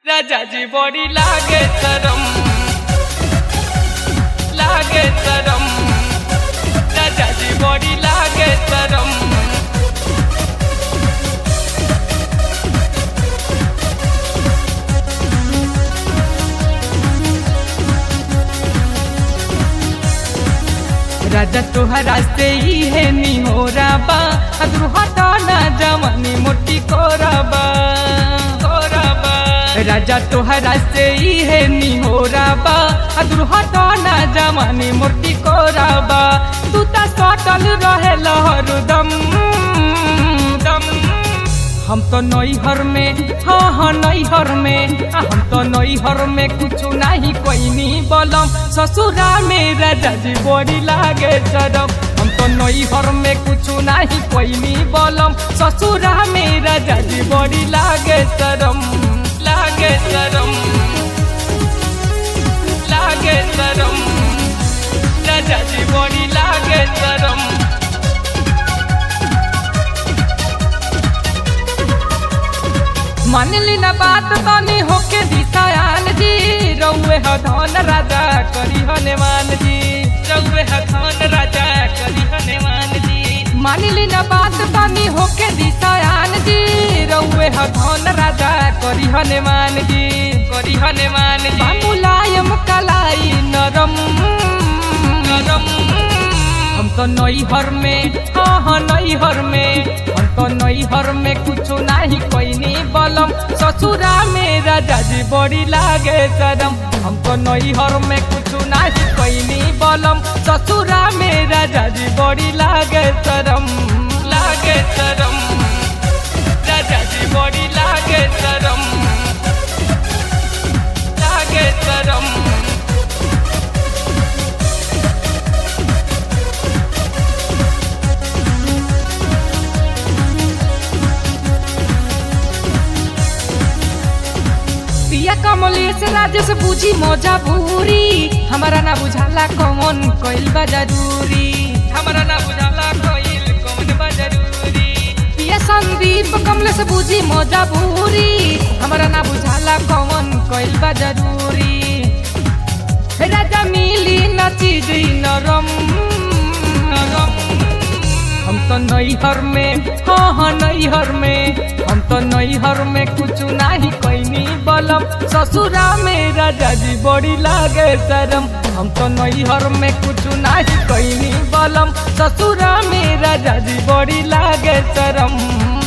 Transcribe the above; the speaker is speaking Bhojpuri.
राजाजी बॉडी लागे तरम लागे तरम राजाजी बॉडी लागे तरम राजा तोहरा से ही है नी हो राबा अद्रु हटाना जवानी मोटी कोराबा कोराबा राजा तोहरा से ही है नी हो राबा अद्रु हटाना जवानी मोटी कोराबा तू ता सटल रहे लहर दम दम हम तो नैहर में हाँ हाँ नैहर में आ, हम तो नैहर में कुछ नहीं कोई नहीं बोलम ससुरा में राजा जी बड़ी लागे चरम हम तो नैहर में कुछ नहीं कोई नहीं बोलम ससुरा में राजा जी बड़ी लागे चरम लागे चरम लागे चरम राजा जी बड़ी लागे चरम मानली ना बात तनी होके दिशायान जी रउए ह धन राजा करी हनुमान जी रउए ह धन राजा करी हनुमान जी मानली ना बात तनी होके दिशायान जी रउए ह धन राजा करी हनुमान जी करी हनुमान जी मुलायम कलाई नरम नरम हम तो नैहर में हाँ हाँ नैहर में हम तो नैहर में कुछ नहीं कोई नहीं बलम ससुरा में राजा जी बड़ी लागे शरम हम तो नैहर में कुछ नहीं कोई नहीं बलम ससुरा में राजा जी बड़ी लागे शरम लागे शरम राजा जी बड़ी लागे शरम लागे शरम पिया कमलेश राजेश बुझी मौजा भूरी हमारा ना बुझाला कौन कोइल बा जरूरी हमारा ना बुझाला कोइल कौन बा जरूरी पिया संदीप कमलेश बुझी मौजा भूरी हमारा ना बुझाला कौन कोइल बा जरूरी राजा मिली न चीज नरम नरम हम तो नैहर में हाँ हाँ नैहर में हम तो नैहर में कुछ नहीं कैनी बलम ससुरा में राजा जी बड़ी लागे शरम हम तो नैहर में कुछ नहीं कैनी बलम ससुरा में राजा जी बड़ी लागे शरम